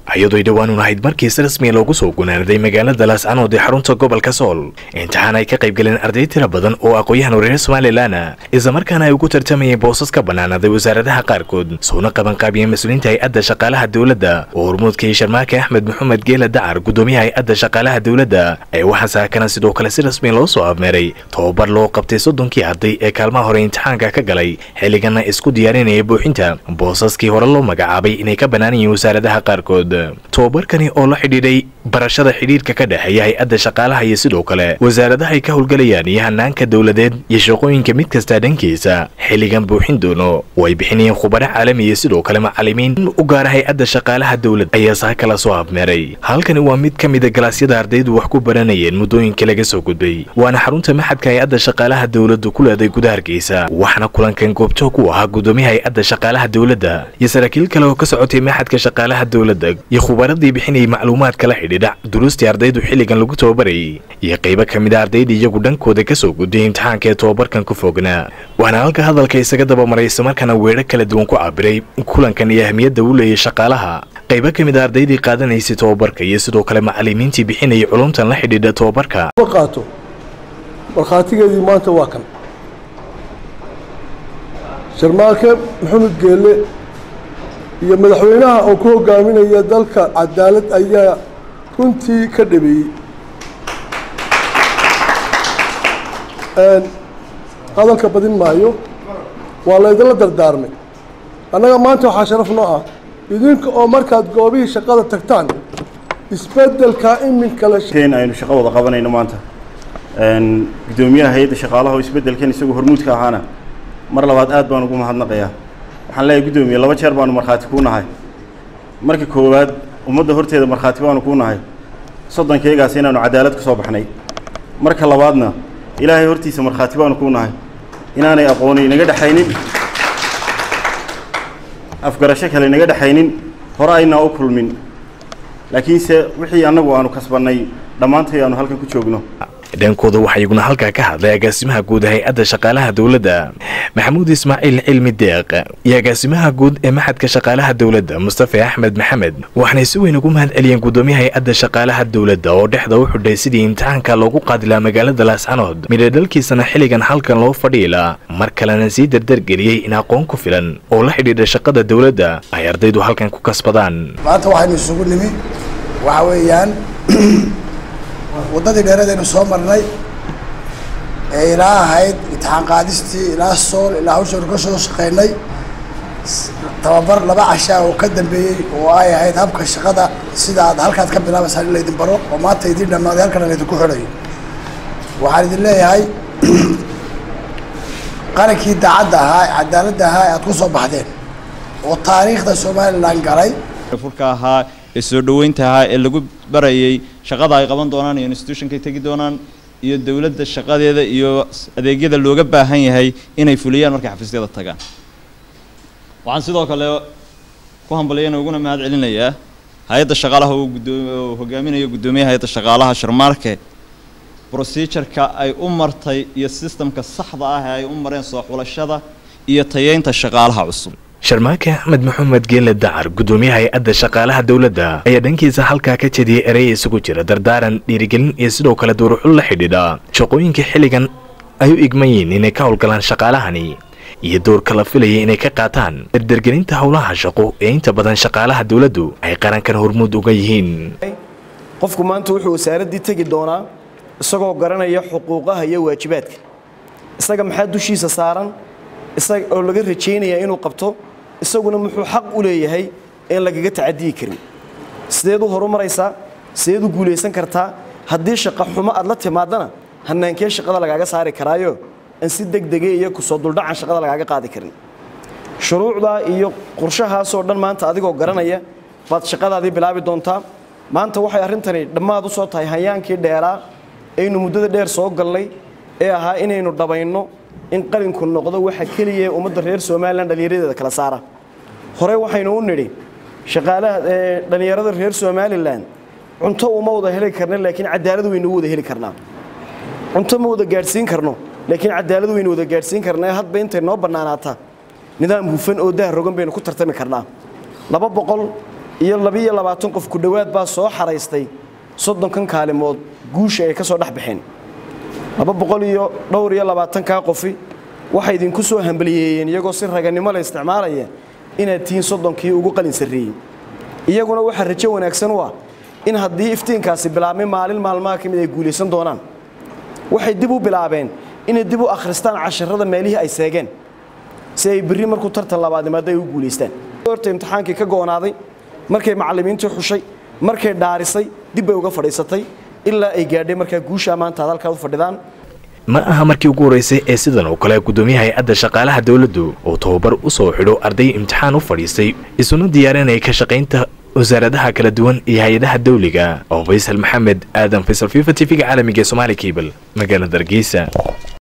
iyadooy dhowaan un ahayd markii si rasmiya loogu soo gunaanaday magaalada laascanood ee xarunta gobolka sool imtixaan ay ka qayb galeen arday tira badan oo aqoon-yahan reer somalilan islamarkaana ay ugu tartamayeen boosas ka bannaanaday wasaaradaha qaarkood soona qabanqaabiyeen mas-uuliyiinta hay-adda shaqaalaha dowladda oo hormuudkii sharmaake axmed maxamed geela dacar gudoomiyaha hay-adda shaqaalaha dowladda ee waxaa saakana sidoo kale si rasmiya loo soo afmeeray tobabar loo qabtay soddonkii arday ee kaalmaha hore imtixaanka ka galay xilligana isku diyaarinaya buuxinta boosaskii hore loo magacaabay inay ka bannaanayeen wasaaradaha qaarkood tobabarkani oo la xidhiidhay barashada xidhiirka ka dhexeeya hay-adda shaqaalaha iyo sidoo kale wasaaradaha ay ka howlgalayaan iyo hanaanka dowladeed iyo shaqooyinka mid kasta dhankiisa xilligan buuxin doono oo ay bixinayeen khubaro caalami iyo sidoo kale macalimiin u gaara hay-adda shaqaalaha dowladda ayaa saa kala soo afmeeray halkani waa mid ka mida galaasyada ardaydu wax ku baranayeen muddooyinka laga soo gudbay waana xarunta maxadka hay-adda shaqaalaha dowladdu ku leeday gudaha hargeysa waxaana kulankan goobjoog u ahaa gudoomiyaha hay-adda shaqaalaha dowladda iyo saraakiil kale oo ka socotay maxadka shaqaalaha dowladda iyo khubaradii bixinayay macluumaadka la xidhiidha duruustii ardaydu xilligan lagu tababarayay iyo qaybo ka mid a ardayda iyagu dhankooda ka soo gudbiyay imtixaanka ee tobabarkan ku fognaa waana halka hadalka isaga dabamaray islamarkaana weedho kala duwan ku cabiray kulankan iyo ahmiyadda uu leeyay shaqaalaha qaybo ka mid a ardaydii qaadanaysay tobabarka iyo sidoo kale macalimiintii bixinayay culumtan la xidhiidha tobabarka qaato markhaatigeedii maanta waa kan sharmaake maxamed geelle iyo madaxweynaha oo ku hogaaminaya dalka cadaalad ayaa runtii ka dhabeeyey hadalka badin maayo waa laydinla dardaarmay annaga maanta waxaa sharaf noo ah idinka oo markaad goobihii shaqada tagtaan isbeddelka iminka la n aynu shaqo wada qabanayno maanta guddoomiyaha hay-adda shaqaalaha oo isbeddelkan isagoo hormuudka ahaana mar labaad aad baan ugu mahadnaqayaa waxaan leeyahay guddoomiye laba jeer baanu markhaati kuu nahay marka koowaad ummadda horteeda markhaati baanu kuu nahay soddonkeygaas inaanu cadaalad ka soo baxnay marka labaadna ilaahay hortiisa markhaati baanu kuu nahay inaanay aqooni inaga dhexaynin afgarasho kale inaga dhexaynin hore aynaa u kulmin laakiinse wixii annagu aanu kasbannay dhammaantay aanu halkan ku joogno dhankooda waxaa iyaguna halkaa ka hadlay agaasimaha guud hay-adda shaqaalaha dowladda maxamuud ismaaciil cilmi deeq iyo agaasimaha guud ee maxadka shaqaalaha dowladda mustafa axmed maxamed waxaanay si weyn ugu mahad celiyeen guddoomiyaha hay-adda shaqaalaha dowladda oo dhexda u xidhay sidii imtixaanka loogu qaadilaa magaalada laascanood midhadhalkiisana xilligan halkan loo fadhiilaa mar kalena sii dardargeliyey in aqoon ku filan oo la xidhiidha shaqada dowladda ay ardaydu halkan ku kasbadaan maanta waxaynu isugu nimi waxa weeyaan waddadii dheeradaynu soo marnay ee ilaa ahayd imtixaan qaadistii ilaa sool ilaa hawshaynu ka soo shaqaynay tababar laba cashaa oo ka dambeeyey oo ay ahayd habka shaqada sida aad halkaad ka bilaabaysaan in laydin baro oo maanta idiin dhammaaday halkana laydinku xidhayo waxaan idin leeyahay qarankii daacadda ahaa cadaaladda ahaa ee aad ku soo baxdeen oo taariikhda somalilan galay furka ahaa ee soo dhoweynta ahaa ee lagu barayay shaqada ay qaban doonaan iyo institutionkay tegi doonaan iyo dowladda shaqadeeda iyo adeegyada looga baahan yahay inay fuliyaan markay xafiisyada tagaan waxaan sidoo kale ku hambaliyana uguna mahad celinayaa hay-adda shaqaalaha uu gudoo hogaaminayo guddoomiyaha hay-adda shaqaalaha sharmaarke procedureka ay u martay iyo sistamka saxda ah ee ay u mareen soo xulashada iyo tayeynta shaqaalaha cusub sharmaake axmed maxamed geele dacar guddoomiyaha hay-adda shaqaalaha dowladda ayaa dhankiisa halkaa ka jediyey erey isugu jira dardaaran dhiirigelin iyo sidoo kale duuruxul la xidhiidha shaqooyinkai xilligan ay u igman yihiin inay ka howlgalaan shaqaalahani iyo doorka la filaya inay ka qaataan dardargelinta howlaha shaqo ee inta badan shaqaalaha dowladdu ay qarankan hormuud uga yihiin qofku maanta wuxuu wasaaraddii tegi doonaa isagoo garanaya xuquuqaha iyo waajibaadka isaga maxaa dushiisa saaran isaga oo laga rajaynaya inuu qabto isaguna muxuu xaq u leeyahay een lagaga tacadiyi karin sideed u horumaraysaa sideed u guulaysan kartaa haddii shaqa xumo aad la timaadana hanaankee shaqada lagaaga saari karaayo aan si degdege iyo kusoo duldhacan shaqada lagaaga qaadi karin shuruucdaa iyo qorshahaasoo dhan maanta adigoo garanaya baad shaqadaadii bilaabi doontaa maanta waxay arrintani dhammaad u soo tahay hayaankii dheeraa aynu muddada dheer soo galnay ee ahaa inaynu dhabayno in qalinku noqdo waxa keliya ee ummadda reer somalilan dhallinyaradeeda kala saara hore waxaynu u nidhi shaqaalaha dhallinyarada reer somalilan cunto uma wada heli karna laakiin cadaalad waynu u wada heli karnaa cunto ma wada gaadhsiin karno laakiin cadaalad waynu wada gaadhsiin karnaa hadba intay noo bannaanaata nidaam hufan oo dah rogan baynu ku tartami karnaa laba boqol iyo labiiyo labaatan qof ku dhowaad baa soo xaraystay soddonkan kaalimood guusha ay ka soo dhex baxeen laba boqol iyo dhowr iyo labaatankaa qofi waxay idinku soo hambaliyeeyeen iyagoo si raganimo la isticmaalaya inaad tihiin soddonkii ugu qalin sarreeyey iyaguna waxaa rajo wanaagsan u ah in haddii iftiinkaasi bilaabmay maalin maalmaha ka mid ay guulaysan doonaan waxay dib u bilaabeen inay dib u akhristaan casharada meelihii ay seegeen si ay berri markuu tartan labaad imaado ay u guulaystaan horta imtixaankii ka go'onaaday markay macallimiintii xushay markay dhaarisay dib bay uga fadhiisatay ilaa ay gaadhay markaa guushaa maanta ad halkaa u fadhidaan ma aha markii ugu horreysay ee sidan oo kale guddoomiyaha hay-adda shaqaalaha dowladdu uu tababar u soo xidho arday imtixaan u fadhiistay isuna diyaarinaya ka shaqaynta wasaaradaha kala duwan iyo hay-adaha dawliga oo faysal maxamed aadan faysal fifa t v-ga caalamiga ee somaali cable magaalada hargeysa